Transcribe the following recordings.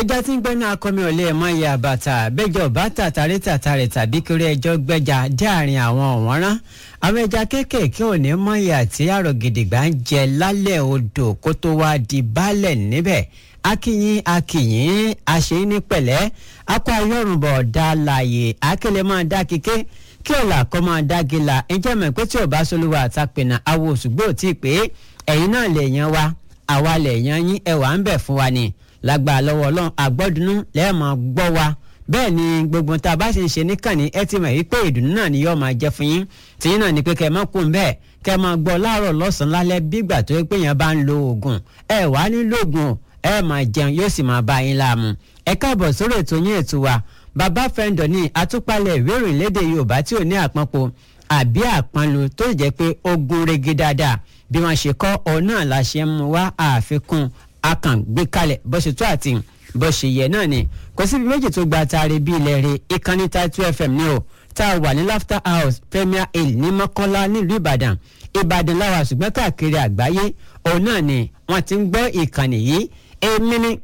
ẹja tí ń gbẹ́nu akọmi ọ̀lẹ́ ẹ̀ mọ́ iye àbàtà bẹ́jọ bàtà tàrí tàtàrẹ̀ tàbí kiri ẹjọ́ gbẹ́jà dé àárín àwọn ọ̀wọ́nrán àwọn ẹja kéékèèké ò ní mọ iye àti àrò gidigba ń jẹ lálẹ́ odò kó tó wá di baálẹ̀ níbẹ̀ akínyìn akínyìn àṣeyín ní pẹ̀lẹ́ akọ ayọ́rùnbọ̀ dá láàyè akẹ́lẹ́ máa dá kíké kí ọ̀là kọ́ máa dá gíla ǹjẹ́ mọ̀ pé tí ò bá solúwa àtàpẹ̀nà awo òṣùgbò tí ì pé ẹ̀yin náà lè yan wa àwa lè yan yín ẹwà ń bẹ̀ fún wa ni lágbà lọ́wọ́ ọlọ́run àgbọ́dúnú lẹ́ẹ̀mọ́ gbọ́ wa bẹ́ẹ̀ ni gbogbo tá a bá ṣe ń ṣe níkànnì ẹ ti mọ̀ yí pé ìdùnnú náà ni yóò máa jẹ́ fún yín tìyín náà ni pé kẹ́ ẹ má kún bẹ́ẹ̀ kẹ́ ẹ máa gbọ́ láàárọ̀ lọ́sàn-án lálẹ́ bígbà tó yẹ pé yẹn bá ń lo oògùn ẹ wà á nílò oògùn ẹ máa jẹun yóò sì máa bá yín láàmú ẹ káàbọ̀ sórí ètò yín ètò wa bàbá fẹ́ńdọ̀ ní àtúpalẹ̀ ìwé ìròyìn lédè yorùbá tí ò ní àpapọ̀ àbí àpọnlu tó jẹ́ pé ogun rege dáadáa bí wọ́n ṣe kọ́ ọ náà la ṣe ń mú wá àfikún akàngbé kalẹ̀ bó ṣe tó àti bó ṣe yẹ náà ni kò síbi méjì tó gba taari bí ilẹ̀ rẹ̀ ìkànnì Title FM ní o tá a wà ní Laughter House Premier Hill ní Mọ́kọ́lá nílùú Ìbàdàn Ìbàdàn láwa ṣùgbọ́n káàkiri àgbáyé òun náà ni wọ́n ti ń gbọ́ ìkànnì yìí èmi ni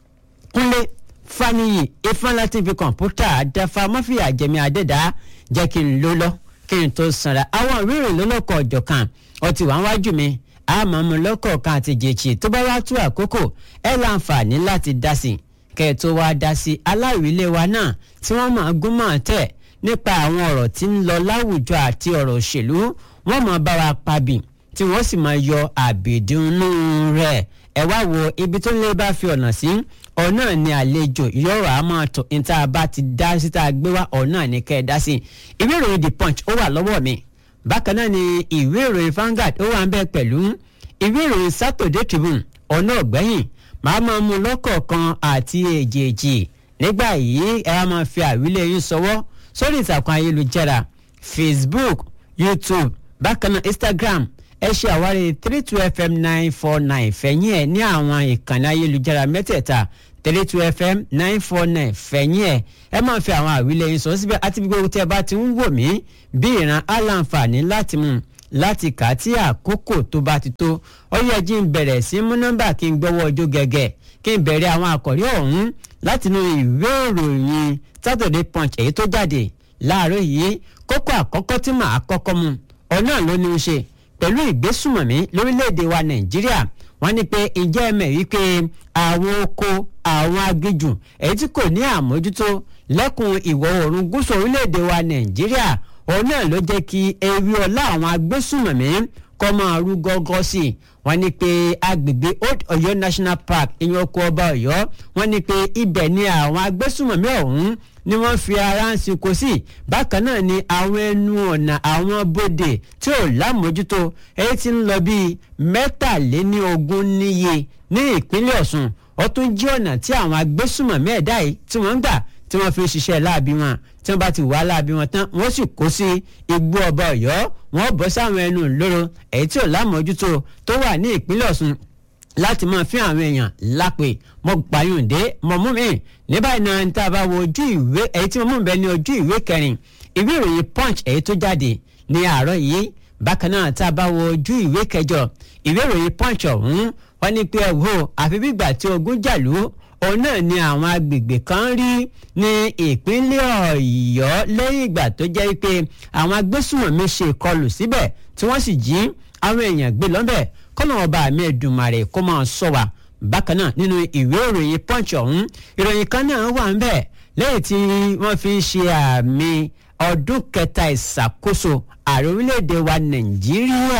Kúnlé Fáníyì Ifáńlá TV kọ̀ǹpútà àdáfà mọ́fìyà jẹ̀mí àdẹ́dá jẹ́ kí n ló lọ kí n tó sanra àwọn ìwéèrè lọ́lọ́kọ̀ ọ̀jọ̀kan ọtí wàá wájú mi àmọ́ mo lọ́kọ̀ọ̀kan àti jèjì tó bá wá tú àkókò ẹ láǹfààní láti dá sí i kẹ́ ẹ tó wá dá sí i aláwìlé wa náà tí wọ́n máa gún máa tẹ̀ nípa àwọn ọ̀rọ̀ tí ń lọ láwùjọ àti ọ̀rọ̀ òṣèlú wọ́n máa bá wa pabì tí wọ́n sì máa yọ àbèdúnú rẹ̀ ẹ wá wo ibi tó lè bá fi ọ̀nà sí ọ̀nà ni àlejò yọ̀rọ̀ a máa tọ̀ níta bá ti dá síta gbé wá ọ̀nà ni kẹ́ ẹ dá sí i ìwé ìròyìn the punch ó wà lọ́wọ́ mi bákan náà ni ìwé ìròyìn Vanguard ó wà ń bẹ pẹ̀lú ìwé ìròyìn Saturday Tribune ọ̀nà ọ̀gbẹ́yìn màá máa mú lọ́kọ̀ọ̀kan àti èjèèjì nígbà yìí ẹ á máa fi àwílé yín sọwọ́ sórí ìtàkùn ayélujára Facebook YouTube bákan náà Instagram ẹ ṣe àwárí three two fm nine four nine fẹ̀yìn ẹ̀ ní àwọn ìkànnì ayélujára mẹ́tẹ̀ẹ̀ta three two fm nine four nine fẹ̀yìn ẹ̀ ẹ máa fi àwọn àwílẹ̀ yín sọ síbẹ̀ àti gbogbo tí ẹ bá ti ń wò mí bí ìran aláǹfààní láti mú láti kà á tí àkókò tó bá ti tó ó yẹ jí n bẹ̀rẹ̀ sí mú nọ́mbà kí n gbọ́wọ́ ọjọ́ gẹ́gẹ́ kí n bẹ̀rẹ̀ àwọn àkọ́rí ọ̀hún láti inú ìwé ìròyìn Saturday Punch èyí tó jáde láàárọ̀ yìí kókó àkọ́kọ́ tí màá kọ́kọ́ mu ọ̀nà ló ní í ṣe pẹ̀lú ìgbésùmọ̀mí lórílẹ̀‐èdè wa nàìjíríà wọ́n ní pé ǹjẹ́ ẹ mẹ̀ wípé àwọn oko àwọn aginjù èyí tí kò ní àmójútó lẹ́kùn ìwọ̀ oòrùn gúúsù orílẹ̀‐èdè wa nàìjíríà òun náà ló jẹ́ kí ewé ọlá àwọn agbésùmọ̀mí kọ́ máa rú gọ́gọ́ sí i wọ́n ní pé agbègbè old ọ̀yọ́ national park ìyẹn oko ọba ọ̀yọ́ wọ́n ní pé ibẹ̀ ni àwọn agbésùmọ̀mí ọ̀hún ni wọ́n fi ara ń sìnkú sí bákan náà ni àwọn ẹnu ọ̀nà àwọn bodè tí ò lámójútó èyí tí ń lọ bíi mẹ́tàléníogún níye ní ìpínlẹ̀ ọ̀ṣun ó tún jí ọ̀nà tí àwọn agbésùmọ̀mí ẹ̀dá yìí tí wọ́n ń gbà tí wọ́n fi ń ṣiṣẹ́ láabi wọn tí wọ́n bá ti wà láabi wọn tán wọ́n sì kó sí igbó ọba ọ̀yọ́ wọ́n bọ́ sáwọn ẹnu ìloro èyí tí ò lámójútó tó wà ní ìpínlẹ̀ ọ̀ṣun láti máa fi àwọn èèyàn lápè mo gbàyànjẹ mo mú mi ní báyìí náà ní tá a bá wo ojú ìwé èyí tí mo mú bẹ ní ojú ìwé kẹrin ìwé ìròyìn punch èyí tó jáde ní àárọ̀ yìí bákan náà tá a bá wo ojú ìwé kẹjọ ìwé ìròyìn punch ọ̀hún wọ́n ní pé ẹ wò àfi bígbà tí ogun jàlú òun náà ni àwọn agbègbè kan rí ní ìpínlẹ̀ ọ̀yọ́ lẹ́yìn ìgbà tó jẹ́ pé àwọn agbésùnmọ̀mí ṣe ìkọlù síbẹ̀ tí wọ́n sì jí àwọn èèyàn gbé lọ́bẹ̀ kọ́nà ọba mi Èdùmàrè kó máa sọ wa bákan náà nínú ìwé ìròyìn punch ọ̀hún ìròyìn kan náà wà ń bẹ̀ lẹ́yìn tí wọ́n fi ń ṣe àmì ọdún kẹta ìṣàkóso ààrẹ orílẹ̀-èdè wa nàìjíríà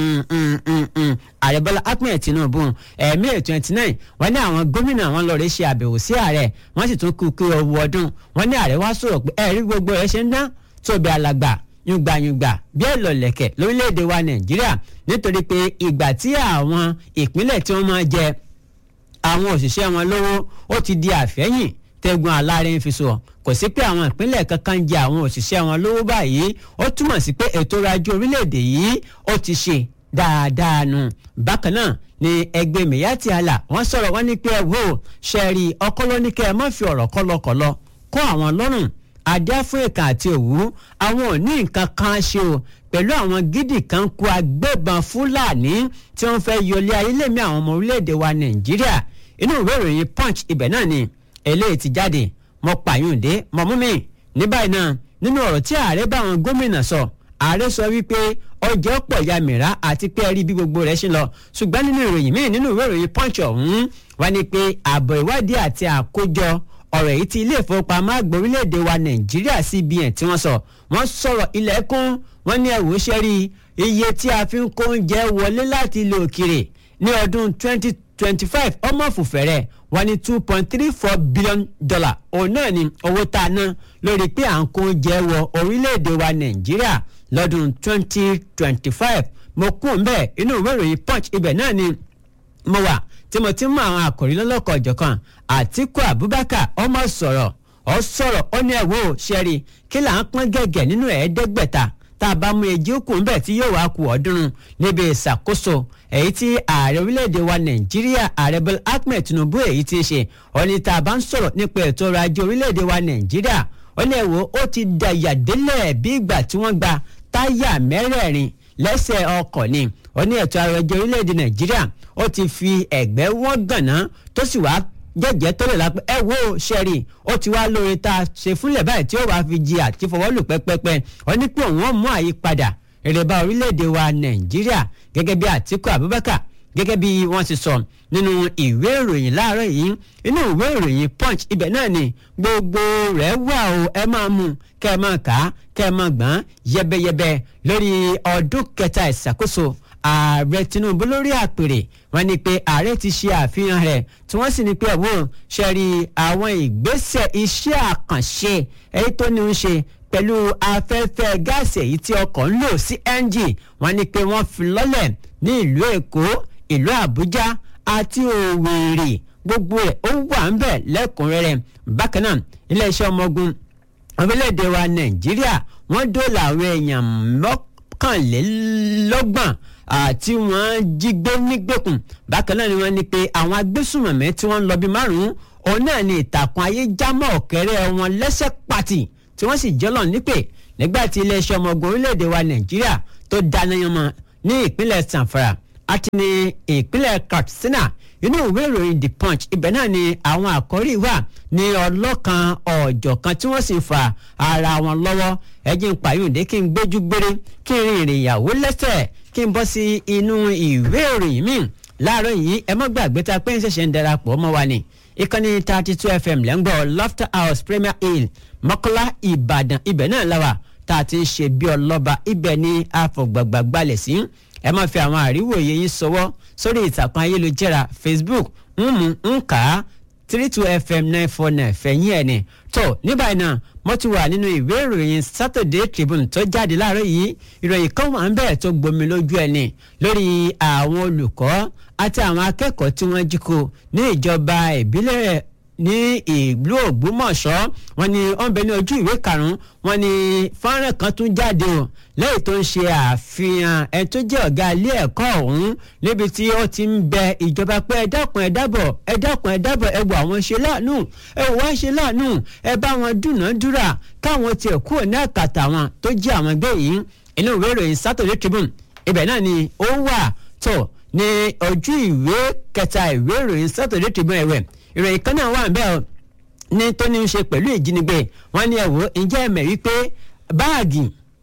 ààrẹ bọ́lá ahmed tinubu ẹ̀ẹ́mí twenty nine wọ́n ní àwọn gómìnà wọn lọ́ọ́ rẹ̀ ṣe àbẹ̀wò sí ààrẹ wọ́n sì tún kú kí owó ọdún wọ́n ní ààrẹ wá sọ̀rọ̀ pé ẹ̀rí gbogbo rẹ̀ ṣe ń dán tóbi alàgbà yùngbàyùngbà bí ẹ̀lọ́lẹ̀kẹ̀ lórílẹ̀‐èdè wa nàìjíríà nítorí pé ìgbà tí àwọn ìpínlẹ̀ tí wọ́n máa jẹ àwọn òṣìṣẹ́ wọn lówó ó ti di àfẹ́yìn tẹ́gun aláàrẹ ń fi sọ kò sí pé àwọn ìpínlẹ̀ kankan ń jẹ àwọn òṣìṣẹ́ wọn lówó báyìí ó túmọ̀ sí pé ètò ọrọ̀ ajé orílẹ̀‐èdè yìí ó ti ṣe dáadáa nù bákan náà ni ẹgbẹ́ mẹ̀yàtì àlà wọ́n sọ̀rọ̀ wọ́n ní pé ẹ wò ṣẹ́ẹ̀rì ọkọ́lọ́ ní kẹ́ ẹ má fi ọ̀rọ̀ kọ́lọ́kọ́lọ́ kó àwọn lọ́rùn adé áfíríkà àti òwú àwọn ò ní nǹkan kan ṣe o pẹ̀lú àwọn gidi kan kó agbébọn fúlàní tí wọ́n fẹ́ yọlé ayélémi àwọn ọmọ orílẹ̀-èdè wa nàìjíríà inú ìwé ìròyìn punch ibẹ̀ náà ni eléyìí ti jáde mo pààyàn dé mọ̀ mú mi ní báyìí náà nínú ọ̀rọ̀ tí ààrẹ bá àwọn gómìnà sọ ààrẹ sọ wípé ọjọ́ pọ̀ ya mìíràn àti pé ẹ rí bí gbogbo rẹ̀ ṣe lọ ṣùgbọ́n nínú ìròyìn míì nínú ìwé ìròyìn punch ọ̀hún wá ní pé ààbọ̀ ìwádìí àti àkójọ ọ̀rọ̀ èyí tí ilé ìfowópamọ́ àgbà orílẹ̀-èdè wa nàìjíríà cbn tí wọ́n sọ wọ́n sọ̀rọ̀ ilẹ̀kùn wọ́n ní ẹ̀wò ṣẹ́rí iye tí a fi ń kó oúnjẹ wọlé láti ilé òkèrè ní ọdún 2025 ọmọ fùfẹ́rẹ́ wọ́n ní two point three four billion dollar òun náà ni owó tá a ná lórí pé à ń kó oúnjẹ wọ orílẹ̀-èdè wa nàìjíríà lọ́dún 2025 mo kún un bẹ́ẹ̀ inú ìwé ìròyìn punch ibẹ̀ náà ni mo wà tí mo ti mú àwọn àkòrí lọ́lọ́kọ̀ ọ̀jọ̀kan àtìkú abubakar ọmọ sọ̀rọ̀ ọ sọ̀rọ̀ ó ní ẹ̀wọ́ ṣẹ́rí kí là ń pọ́n gẹ̀gẹ̀ nínú ẹ̀ẹ́dẹ́gbẹ̀ta tá a bá mú ejì òkú ń bẹ̀ tí yóò wá ku ọ̀ọ́dúnrún níbi ìṣàkóso èyí tí ààrẹ orílẹ̀-èdè wa nàìjíríà ààrẹ bọ́lá ahmed tinubu èyí ti ṣe ó ní tá a bá ń sọ̀rọ̀ nípa ètò ọrọ̀ ajé orílẹ̀-èdè wa nàìjíríà ó ní ẹ̀wọ́ ó ti dàyà délẹ̀ bí ìgbà tí wọ́n gba táyà mẹ́rẹ̀ẹ̀rin lẹ́sẹ̀ ọkọ̀ ni ó ní ètò ọrọ̀ ajé orílẹ̀-èdè nàìjíríà ó ti fi ẹ̀gbẹ́ wọ́n gànná tó sì wá jẹ́jẹ́ tó lè la pé ẹ wo ṣẹ́rí ó ti wá lóore tá a ṣe fúnlẹ̀ báyìí tí ó wàá fi jí àti fọwọ́lù pẹ́pẹ́pẹ́ ó ní pé òun ó mú àyípadà èrè bá orílẹ̀-èdè wa nàìjíríà gẹ́gẹ́ bí àtìkú abubakar gẹ́gẹ́ bí wọ́n ti sọ nínú ìwé ìròyìn láàárọ̀ yìí inú ìwé ìròyìn punch ibẹ̀ náà ni gbogbo rẹ̀ wà o ẹ máa mú kẹ́ ẹ máa kà á kẹ́ ẹ máa gbọ́n yẹbẹyẹbẹ lórí ọdún kẹta ìṣàkóso ààrẹ tinubu lórí àpèrè wọ́n ní pé ààrẹ ti ṣe àfihàn rẹ̀ tí wọ́n sì ní pé ẹ̀wọ̀n ṣe rí àwọn ìgbésẹ̀ iṣẹ́ àkànṣe èyí tó ní í ṣe pẹ̀lú afẹ́fẹ́ gáàsì èyí tí ọkọ̀ ń lò cng wọ́n ní pé wọ́n fi lọ́lẹ̀ ní ìlú èkó ìlú àbújá àti òwèrè gbogbo ẹ̀ ó wà ń bẹ̀ lẹ́kùnrẹ́rẹ́ bákan náà iléeṣẹ́ ọmọ ogun orílẹ̀-èdè wa nàìjíríà wọ́n dóòlà àwọn èèyàn mọ́kànlélọ́gbọ̀n àti wọ́n jí gbé nígbèkùn bákan náà ni wọ́n ní pé àwọn agbésùnmọ̀mí tí wọ́n ń lọ bí márùn-ún òun náà ni ìtàkùn ayé jámọ́ ọ̀kẹ́rẹ́ wọn lẹ́sẹ̀ pàtì tí wọ́n sì jọ́lọ̀ nípè nígbà tí iléeṣẹ́ ọmọ ogun orílẹ̀-èdè wa nàìjíríà tó dáná yanmọ ní ìpínlẹ̀ sanfara àti ní ìpínlẹ̀ katsina inú ìwé ìròyìn the punch ibẹ̀ náà ni àwọn àkọ́rí wà ní ọlọ́kan ọ̀jọ̀kan tí wọ́n sì fa ara wọn lọ́wọ́ ẹ̀jẹ̀ ń pààyàndé kí n gbójú gbére kí n rin ìrìn ìyàwó lẹ́sẹ̀ kí n bọ́ sí inú ìwé ìròyìn míì láàárọ̀ yìí ẹ má gbàgbé ta pé ń ṣẹ̀ṣẹ̀ ń darapọ̀ mọ́ wa ni ìkànnì thirty two fm lẹ́ngbọ́ laughter house premier hill mọ́kọ́lá ìbàdàn ibẹ̀ náà láwà tá a ti ń ṣe bí ọlọ́ba ibẹ̀ ní àfọ̀gbàgbà gbalẹ̀ sí ẹ máa fi àwọn àríwòye yín sọwọ́ sórí ìtàkùn ayélujára facebook ń mú ń kà á three two fm nine four nine fẹ̀yìn ẹ̀ ni tó ní báyìí náà mo ti wà nínú ìwé ìròyìn saturday tribune tó jáde láàárọ̀ yìí ìròyìn kan wà ń bẹ̀rẹ̀ tó gbomi lójú ẹ̀ ni lórí àwọn olùkọ́ àti àwọn akẹ́kọ̀ọ́ tí wọ́n jí kó ní ìjọba ìbílẹ̀ ní ìlú ògbómọ̀ṣọ́ wọn ni wọ́n bẹ ní ojú ìwé karùn-ún wọn ni fọ́nrán kan tún jáde o lẹ́yìn tó ń ṣe àfihàn ẹni tó jẹ́ ọ̀gá ilé ẹ̀kọ́ ọ̀hún níbi tí ó ti ń bẹ ìjọba pé ẹ dákun ẹ dábọ̀ ẹ dákun ẹ dábọ̀ ẹ wò àwọn ṣe láàánú ẹ wò wá ṣe láàánú ẹ bá wọn dúnàádúrà káwọn tiẹ̀ kúrò ní àkàtà wọn tó jẹ́ àwọn ẹgbẹ́ yìí inú ìwé ìròyìn Saturday Tribune ibẹ̀ náà ni ó wà tó ní ojú ìwé kẹta ìwé ìròyìn Saturday Tribune ẹ̀wẹ̀ ìròyìn kan náà wà ń bẹ́ẹ̀ ní tó ní í ṣe pẹ̀lú ìjínigbé wọ́n ní ẹ̀wò ǹjẹ́ ẹ̀mẹ̀ wípé báàgì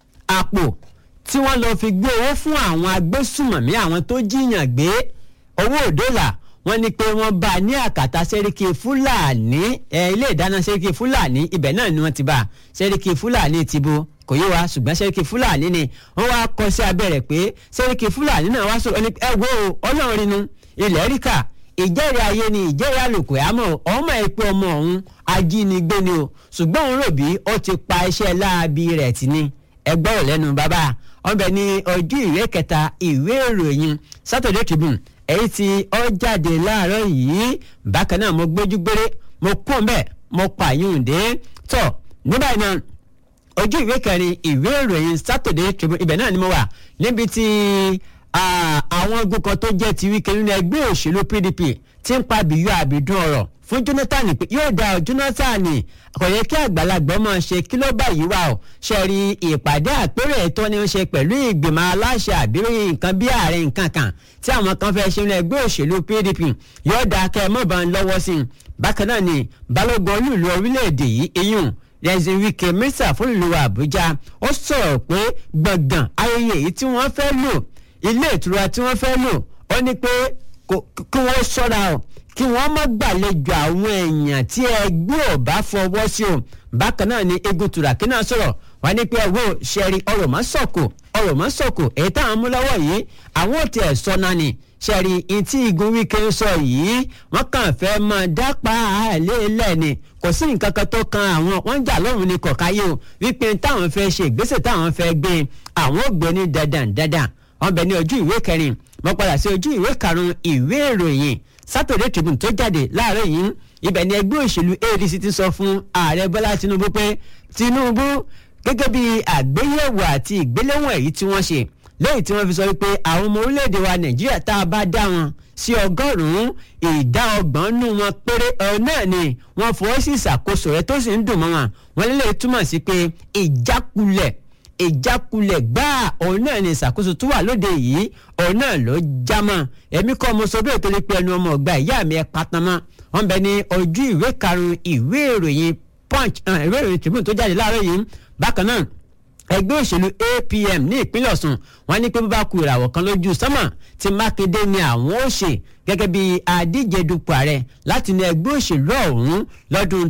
àpò tí wọ́n lọ fi gbé owó fún àwọn agbésùmọ̀mí àwọn tó jíyàn gbé owó òdòlà wọ́n ní pé wọ́n bá a ní àkàtà sẹ́ríkì fúlàní ilé ìdáná sẹ́ríkì fúlàní ibẹ̀ náà ni wọ́n ti bá a sẹ́ríkì fúlàní ti bo kò yé wa ṣùgbọ́n sẹ́ríkì fúlàní ni wọ́n wá kọ sí abẹ́rẹ́ pé sẹ́ríkì fúlàní náà wá sọ̀rọ̀ ẹ wo ọlọ́run rinú ilẹ̀ ríkà ìjẹ́rìí ayé ni ìjẹ́rìí àlòkù àmọ́ ọmọ ìpè ọmọ ọ̀hún ajínigbé ni o ṣùgbọ́n òun rò bí ó ti pa iṣẹ́ láabi rẹ̀ tì ní ẹgbẹ́ ò lẹ́nu bàbá ọbẹ̀ ní ojú ìwé kẹta ìwé ìròyìn Saturday Tribune èyí tí ó jáde láàárọ̀ yìí bákan náà mo gbójú gbére mo kún bẹ́ẹ̀ mo pààyàn dé tọ̀ nígbà náà ojú ìwé kẹrin ìwé ìròyìn Saturday Tribune ibẹ̀ náà ni mo wà níbi tí àwọn ogun kan tó jẹ́ ti wíkẹ́ nínú ẹgbẹ́ òṣèlú PDP tí ń pa bìyọ àbìdún ọ̀rọ̀ fún Jonathan pé yóò dá ọ Jonathan kò yẹ kí àgbàlagbà máa ṣe kí ló bá yìí wá o ṣe rí ìpàdé àpérò ètò ni ó ṣe pẹ̀lú ìgbìmọ̀ aláṣẹ àbírí nǹkan bí ààrẹ nǹkan kan tí àwọn kan fẹ́ ṣe ní ẹgbẹ́ òṣèlú PDP yóò dá kẹ́ ẹ mọ̀ bá ń lọ́wọ́ sí i bákan náà ni balógun olúùlú orílẹ̀-èdè yìí iyùn rẹ̀sìn wike mínísítà fún ìlú àbújá ó sọ̀rọ̀ pé gbọ̀ngàn ayẹyẹ èyí tí wọ́n fẹ́ lò ilé ìtura tí wọ́n fẹ́ lò ó ní pé kí wọ́n ṣọ́ra o kí wọ́n má gbàlejò àwọn èèyàn tí ẹgbẹ́ ò bá fọwọ́ sí o bákan náà ni egun turaki náà sọ̀rọ̀ wọ́n ní pé ẹ̀wọ́ ṣẹ́rí ọ̀rọ̀ má sọ̀kò ọ̀rọ̀ má sọ̀kò èyí táwọn mú lọ́wọ́ yìí àwọn ò tiẹ̀ sọ náà ni ṣẹ́rí ìtí igun wíkẹ́ ń sọ yìí wọ́n kàn fẹ́ máa dápá àlélẹ̀ ni kò sí nǹkan kan tó kan àwọn wọ́n jà lọ́rùn ní kọ̀káyé o wípé táwọn fẹ́ ṣe ìgbésẹ̀ táwọn fẹ́ gbé àwọn ò gbé ní dandan dandan wọ́n bẹ ní ojú ìwé kẹrin mo padà sí ojú ìwé karùn-ún ìwé ìròyìn Saturday Tribune tó jáde láàárọ̀ yìí ibẹ̀ ni ẹgbẹ́ òṣèlú ADC ti sọ fún ààrẹ Bọ́lá Tinubu pé Tinubu gẹ́gẹ́ bí àgbéyẹ̀wò àti ìgbéléwọ̀n èyí tí wọ́n ṣe lẹ́yìn tí wọ́n fi sọ wípé àwọn ọmọ orílẹ̀-èdè wa Nàìjíríà tá a bá dá wọn sí ọgọ́rùn-ún ìdá ọgbọ̀n nù wọn péré ọ̀ náà ni wọ́n fọwọ́ sí ìṣàkóso rẹ̀ tó sì ń dùn mọ́ wọn wọn lè túmọ̀ sí pé ìjákulẹ̀ ìjákulẹ̀ gbáà òun náà ni ìṣàkóso tó wà lóde yìí òun náà ló já mọ́ èmi kọ́ mo sọ bẹ́ẹ̀ torí pé ẹnu ọmọ ọgbà ìyá mi ẹ patamọ́ wọ́n bẹ ní ojú ìwé karùn-ún ìwé ìròyìn punch ìwé ìròyìn tribune tó jáde láàárọ̀ yìí bákan náà ẹgbẹ́ òṣèlú APM ní ìpínlẹ̀ Ọ̀ṣun wọ́n ní pé bó bá ku ìràwọ̀ kan lójú sánmà tí Mákindé ni àwọn ó ṣe gẹ́gẹ́ bí adíje dupò ààrẹ láti ní ẹgbẹ́ òṣèlú ọ̀hún lọ́dún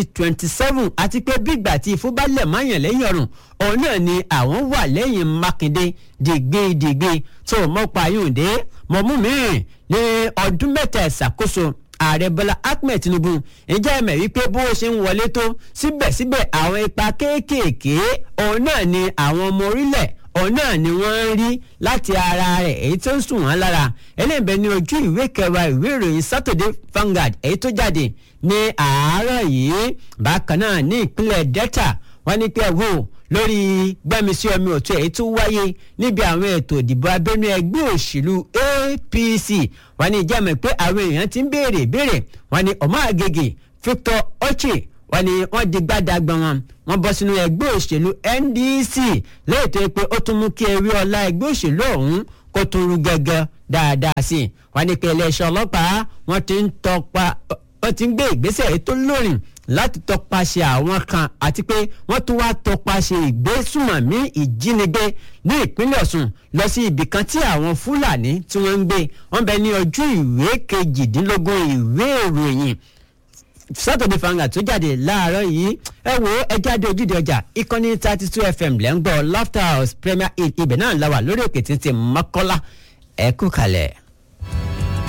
2027 àti pé bígbà tí ìfúbálẹ̀ máyàn lẹ́yìn ọ̀run òun náà ni àwọn wà lẹ́yìn Mákindé dìgbìdìgbì tó mọ́pa yóòdé mọ̀mú mìíràn ní ọdún mẹ́ta ìṣàkóso ààrẹ bọ́lá ahmed tinubu ǹjẹ́ ẹ̀mẹ̀ wípé bó ṣe ń wọlé tó síbẹ̀síbẹ̀ àwọn ipa kéékèèké òun náà ni àwọn ọmọ orílẹ̀ òun náà ni wọ́n ń rí láti ara rẹ̀ èyí tó ń sùn wọ́n lára eléyìnbẹ ní ojú ìwé kẹwàá ìwé ìròyìn saturday Vanguard èyí tó jáde ní àárọ̀ yìí bákan náà ní ìpínlẹ̀ delta wọ́n ní pé wò lórí gbẹ́misí omi òtún èyí tó wáyé níbi àwọn ètò ìdìbò abẹ́nú ẹgbẹ́ òṣèlú APC wọ́n ní ìjẹ́mọ̀ pé àwọn èèyàn ti ń béèrè béèrè wọ́n ní ọmọ àgègè Victor Oche wọ́n ní wọ́n di gbádàgbọ́n wọn wọ́n bọ́ sínú ẹgbẹ́ òṣèlú NDC lẹ́yìn tó yẹ pé ó tún mú kí ewé ọlá ẹgbẹ́ òṣèlú ọ̀hún kó tún rú gẹ́gẹ́ dáadáa sí i wọ́n ní pé iléeṣẹ́ ọlọ́pàá wọ́n ti ń tọpa wọ́n ti ń gbé ìgbésẹ̀ èyí tó lórin láti tọpasẹ̀ àwọn kan àti pé wọ́n tún wá tọpasẹ̀ ìgbésùmọ̀mí ìjínigbé ní ìpínlẹ̀ Ọ̀ṣun lọ sí ibì kan tí àwọn Fúlàní tí wọ́n ń gbé wọ́n bẹ ní ojú ìwé kejìdínlógún ìwé ìròyìn Saturday Vanguard tó jáde láàárọ̀ yìí ẹ wo ẹ jáde ojúde ọjà ìkànnì thirty two FM lẹ́ ń gbọ́ Laughter House Premier Inn ibẹ̀ náà la wà lórí òkè títí Mọ́kọ́lá ẹ kú kalẹ̀.